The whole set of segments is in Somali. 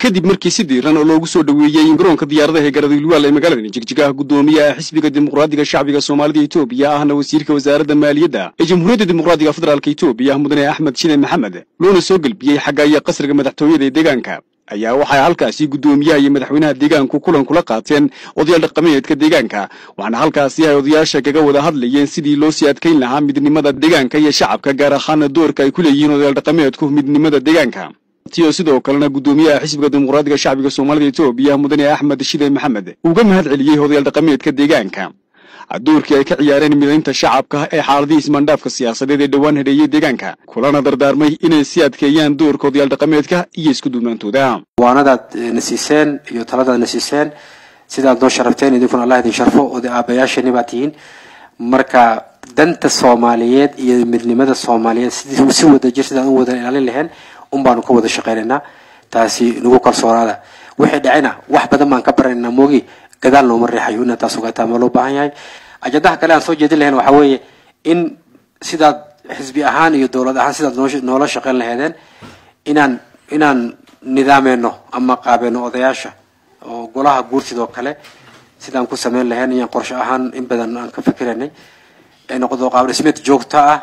kadib markii si diiran oo loogu soo dhoweeyey garoonka diyaaradaha ee garadilwaal ee magaalada jigjigaha guddoomiyaha xisbiga dimuqraadiga shacbiga soomaalida etoobiya ahna wasiirka wasaaradda maaliyadda ee jamhuuriyadda dimuqraadiga federaalk etoobiya mudane axmed shide maxamed loona soo gelbiyey xagga iyo qasriga madaxtooyada ee deegaanka ayaa waxay halkaasi guddoomiyaha iyo madaxweynaha deegaanku kulan kula qaateen odayaal dhaqameedka deegaanka waxaana halkaasi ay odayaasha kaga wada hadlayeen sidii loo sii adkayn lahaa midnimada deegaanka iyo shacabka gaar ahaana doorka ay ku leeyihiin odayaal dhaqameedku midnimada deegaanka tiyo sidoo kalena guddoomiyaha xisbiga dimuqraadiga shacbiga soomaalida etoobiya mudane axmed shide maxamed uga mahad celiyey odayaal dhaqameedka deegaanka doorkii ay ka ciyaareen midaynta shacabka ee xaaladii ismaandhaafka siyaasadeed ee dhowaan hedheeyey deegaanka kulana dardaarmay inay sii adkeeyaan doorka odayaal dhaqameedka iyo isku duubnaantooda waanadaad na siiseen iyo taladaad na siiseen sidaad noo sharafteen idinkuna allah idin sharfo oday aabayaashani baad tihiin marka danta soomaaliyeed iyo midnimada soomaaliyeed sidii si wada jir sidaan u wada ilaalin lahayn un baanu ka wada shaqaynaynaa taasi nagu kalsoonaada wixii dhacayna wax badan baan ka baranaynaa moogi gadaal nooma reexayo inaad taas ogaataa ma loo baahan yahay ajadaha kale aan soo jeedin lahayn waxaa weeye in sidaad xisbi ahaan iyo dowlad ahaan sidaad noola shaqayn lahaydeen inaan inaan nidaameyno ama qaabeeno odayaasha oo golaha guurtidoo kale sidaan ku sameyn lahayn iyaan qorshe ahaan in badan aan ka fikiraynay ay noqdo qaab dhismeed joogto ah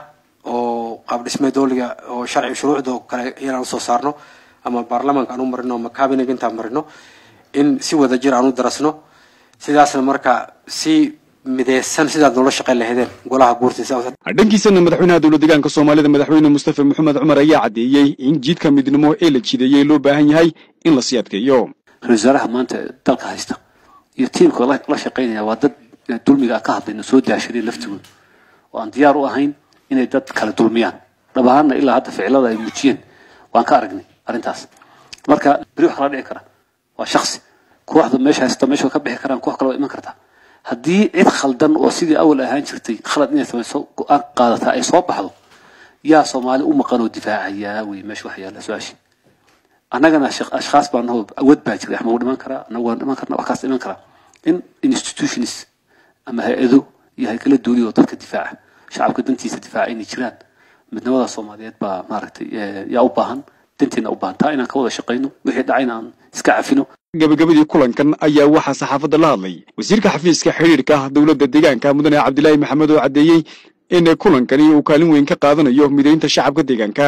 oo qaab dhismeed dowliga oo sharci shuruucda oo kale inaan usoo saarno ama baarlamaanka aan u marino ama cabinet intaan marino in si wada jir aan u darasno sidaasna marka si mideysan sidaad noola shaqayn lahaydeen golaha guurtiisa dhankiisana madaxweynaha dowlad deegaanka soomaalida madaxweyne mustafa maxamed cumar ayaa caddeeyey in jiidka midnimo ee la jideeyey loo baahan yahay in la sii adkeeyo ra-isul wasaaraha maanta dalka haysta iyo tiimka la shaqaynaya waa dad dulmiga ka hadlayna soo daashadeen laftigooda oo aan diyaar u ahayn inay dad kala dulmiyaan dhab ahaanna ilaa hadda ficilada ay muujiyeen waan ka aragnay arrintaas marka beri wax kala dhici kara waa shaksi kooxda meesha haysta meesha ka bixi karaan koox kale waa iman kartaa haddii cid khaldan oo sidii awal ahaan jirtay khalad inay samayso go-aan qaadataa ay soo baxdo yaa soomaali u maqan oo difaacayaa wey meesha wax yaalla su-aashii annagana ashkhaas baa nahoo awood baa jiray ama wuu dhiman karaa annagu waan dhiman karna wax kaas dhiman karaa in institutions ama hay-ado iyo hay-kala duuli oo dadka difaaca shacabka dantiisa difaaca inay jiraan midnimada soomaaliyeed baa maaragtay yaa u baahan danteena u baahan taa inaan ka wada shaqayno wixii dhacayna aan iska cafino gabagabadii kulankan ayaa waxaa saxaafadda la hadlay wasiirka xafiiska xidhiirka dowladda deegaanka mudane cabdilaahi maxamed oo caddeeyey in kulankani uu kaalin weyn ka qaadanayo midaynta shacabka deegaanka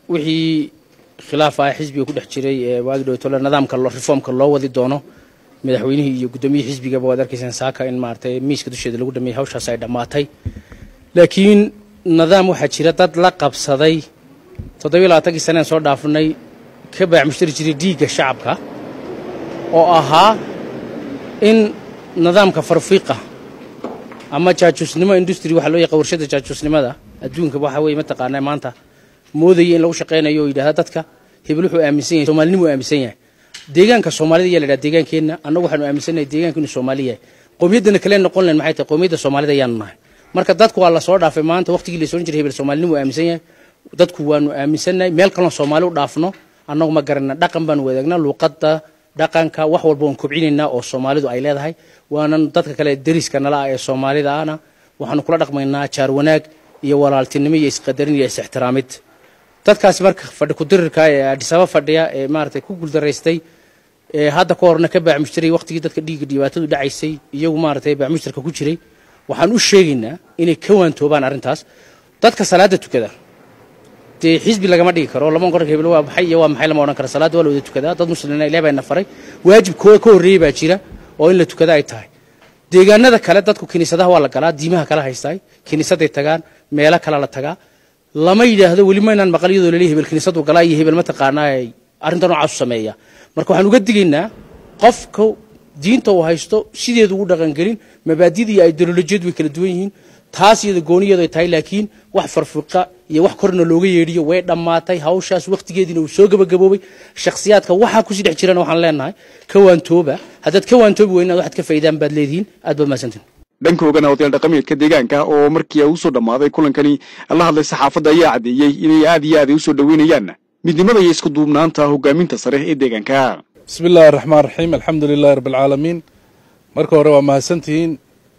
wixii khilaaf ah xisbiga ku dhex jiray ee waagi dhowtole nidaamka reformka loo wadi doono madaxweynihii iyo guddoomiyihii xisbigaba waad arkaysaan saaka in maaragtay miiska dusheeda lagu dhameeyey hawshaas ay dhammaatay laakiin nidaam waxaa jira dad la qabsaday toddobiyo labaatankii saneen soo dhaafnay ka baac mushtari jiray dhiigga shacabka oo ahaa in nidaamka farfiiqa ama jaajuusnimo industry waxa loo yaqa warshada jaajuusnimada adduunka waxa weeye mataqaanaa maanta moodaya in lagu shaqaynayo oo yidhahda dadka hebel wuxuu aaminsan yahay soomaalinimuu aaminsan yahay deegaanka soomaalida ayaa la yidhaha deegaankeenna annagu waxaanu aaminsannahay deegaanka inuu soomaali yahay qowmiyaddana kale noqon lahen maxay tahay qowmiyadda soomaalida ayaanu nahay marka dadku waa la soo dhaafay maanta waqtigii la soo jiray hebel soomaalinimuu aaminsan yahay dadku waanu aaminsannahay meel kaloo soomaali u dhaafno annagu ma garanna dhaqan baanu wadaagnaa luuqadda dhaqanka wax walba waan kobcinaynaa oo soomaalidu ay leedahay waanan dadka kale deriska nala ah ee soomaalida ahna waxaanu kula dhaqmaynaa jaar wanaag iyo walaaltinimo iyo isqadarin iyo is-ixtiraamid dadkaasi marka fadhi kudirirka ee adhisaba fadhiya ee maaragtay ku guuldaraystay ee hadda ka horna ka baacmushtiray waqtigii dadka dhiigga dhibaatadu dhacaysay iyagu maaragtay baacmushtarka ku jiray waxaan u sheegaynaa inay ka waantoobaan arrintaas dadka salaada tukada dee xisbi lagama dhigi karo lama oran hebel waa maxay iyo waa maxay lama odhan karo salaada waa la wada tukadaa dad muslimiina ilaah baa na faray waajib kooda ka horreeyey baa jira oo in la tukada ay tahay deegaanada kale dadku kiniisadaha waa la galaa diimaha kala haystaay kiniisaday tagaan meelo kale la tagaa lama yidhaahdo weli maynaan maqal iyadoo laleeyahay hebel kiniisadu galaa iyo hebel mataqaanaa arrinta noocaas u sameeya marka waxaan uga digaynaa qofka diinta uu haysto sideedu ugu dhaqangelin mabaadida iyo ideolojiyadu way kala duwan yihiin taas iyada gooniyeedu ay tahay laakiin wax farfiqa iyo wax korna looga yeedhiyo way dhammaatay hawshaas waqtigeediina uu soo gabagaboobay shakhsiyaadka waxaa kusii dhex jirana waxaan leenahay ka waantooba haddaad ka waantoobi weyn inaad waxaad ka faydaan baad leedihiin aad baad mahadsantiin dhankoogana odayaal dhaqameedka deegaanka oo markii uu soo dhammaaday kulankani la hadlay saxaafadda ayaa caddeeyey inay aad iyo aad ay u soo dhoweynayaan midnimada iyo isku duubnaanta hogaaminta sare ee deegaanka bismi illaahi araxmaan raxiim alxamdu lilahi rabbialcaalamiin marka hore waa mahadsantihiin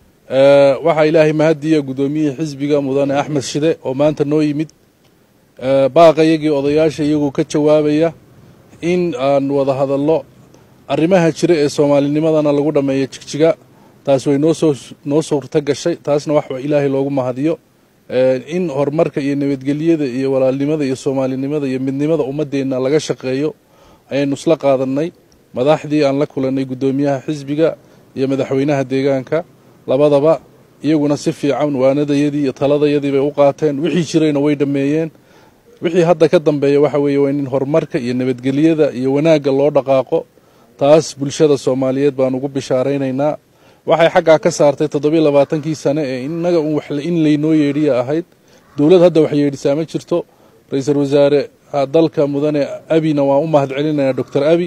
waxaa ilaahay mahadiya guddoomiyihii xisbiga mudane axmed shide oo maanta noo yimid baaqa iyagii odayaasha iyagoo ka jawaabaya in aan wada hadallo arrimaha jira ee soomaalinimadana lagu dhammeeyo jigjiga taas way noosoo noo suurto gashay taasna wax ilaahay loogu mahadiyo in horumarka iyo nabadgelyada iyo walaalnimada iyo soomaalinimada iyo midnimada ummadeenna laga shaqeeyo ayaynu isla qaadanay madaxdii aan la kulannay guddoomiyaha xisbiga iyo madaxweynaha deegaanka labadaba iyaguna si fiican waanadayadii iyo taladayadii bay u qaateen wixii jirayna way dhammeeyeen wixii hadda ka dambeeya waxa weeye waa in horumarka iyo nabadgelyada iyo wanaagga loo dhaqaaqo taas bulshada soomaaliyeed baan ugu bishaaraynaynaa waxay xaggaa ka saartay toddobiyo labaatankii sane ee innaga in laynoo yeedhiya ahayd dowlad hadda wax yeedhisaa ma jirto ra-iisul wasaare dalka mudane abina waan u mahad celinayaa doctor abi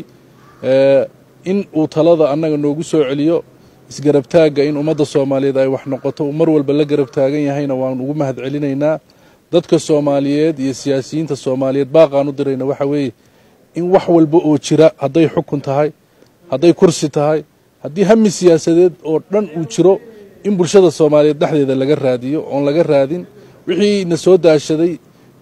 in uu talada annaga noogu soo celiyo isgarabtaagga in ummadda soomaaliyeed ay wax noqoto uu mar walba la garab taagan yahayna waan ugu mahad celinaynaa dadka soomaaliyeed iyo siyaasiyiinta soomaaliyeed baaqaan u dirayna waxa weeye in wax walba oo jira hadday xukun tahay hadday kursi tahay haddii hami siyaasadeed oo dhan uu jiro in bulshada soomaaliyeed dhexdeeda laga raadiyo oon laga raadin wixii na soo daashaday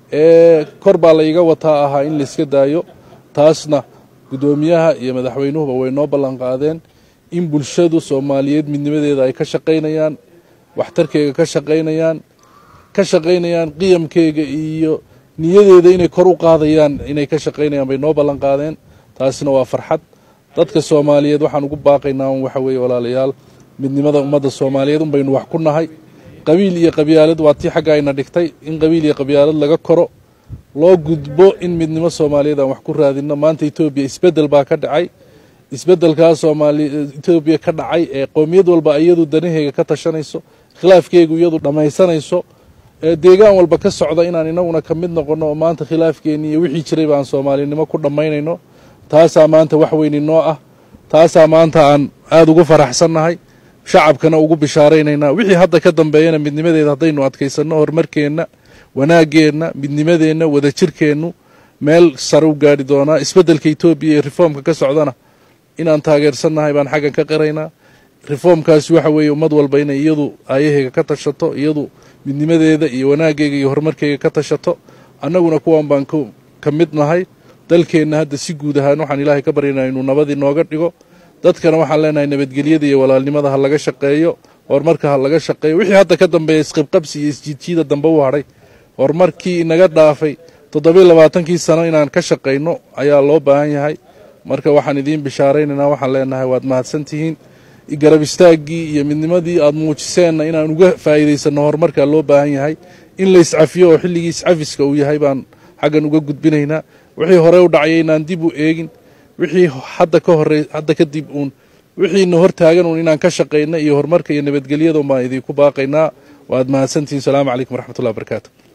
ee kor baa layga wataa ahaa in layska daayo taasna guddoomiyaha iyo madaxweynuhuba way noo ballanqaadeen in bulshadu soomaaliyeed midnimadeeda ay ka shaqaynayaan waxtarkeyga ka shaqaynayaan ka shaqaynayaan qiyamkeyga iyo niyadeeda inay kor u qaadayaan inay ka shaqaynayaan bay noo ballanqaadeen taasina waa farxad dadka soomaaliyeed waxaan ugu baaqaynaa un waxa weeye walaalayaal midnimada ummadda soomaaliyeed un baynu wax ku nahay qabiil iyo qabyaalad waa tii xagga ayna dhigtay in qabiil iyo qabyaalad laga koro loo gudbo in midnimo soomaaliyeed aan wax ku raadinno maanta etoobiya isbeddel baa ka dhacay isbeddelkaa soomaali etoobiya ka dhacay ee qowmiyad walba iyadu danaheega ka tashanayso khilaafkeegu iyadu dhammaysanayso ee deegaan walba ka socda inaan inaguna ka mid noqonno oo maanta khilaafkeennii iyo wixii jiray baan soomaalinimo ku dhammaynayno taasaa maanta wax weyni noo ah taasaa maanta aan aada ugu faraxsannahay shacabkana ugu bishaaraynaynaa wixii hadda ka dambeeyana midnimadeeda haddaynu adkaysanno horumarkeenna wanaaggeenna midnimadeenna wadajirkeennu meel sare u gaadhi doonaa isbeddelka etoobiya iyo reformka ka socdana inaan taageersannahay baan xaggan ka qiraynaa reformkaasi waxa weeye ummad walba inay iyadu aayaheega ka tashato iyadu midnimadeeda iyo wanaaggeega iyo horumarkeega ka tashato annaguna kuwan baan ka mid nahay dalkeenna hadda si guud ahaan waxaan ilaahay ka baryanaa inuu nabadii nooga dhigo dadkana waxaan leenahay nabadgelyada iyo walaalnimada ha laga shaqeeyo horumarka ha laga shaqeeyo wixii hadda ka dambeeya isqibqabsi iyo isjiidjiida dambe u hadhay horumarkii inaga dhaafay toddobiyo labaatankii sano inaan ka shaqayno ayaa loo baahan yahay marka waxaan idiin bishaaraynaynaa waxaan leenahay waad mahadsantihiin garab istaaggii iyo midnimadii aad muujiseenna inaan uga faa'iidaysanno horumarkaa loo baahan yahay in la iscafiyo oo xilligii iscafiska uu yahay baan xaggan uga gudbinaynaa wixii hore u dhacaya inaan dib u eegin wixii hadda ka horey hadda kadib uun wixiina hor taagan uun inaan ka shaqayna iyo horumarka iyo nabadgelyada un baan idinku baaqaynaa waad mahadsantihiin salaamu calaykum waraxmatullahi wabarakaatu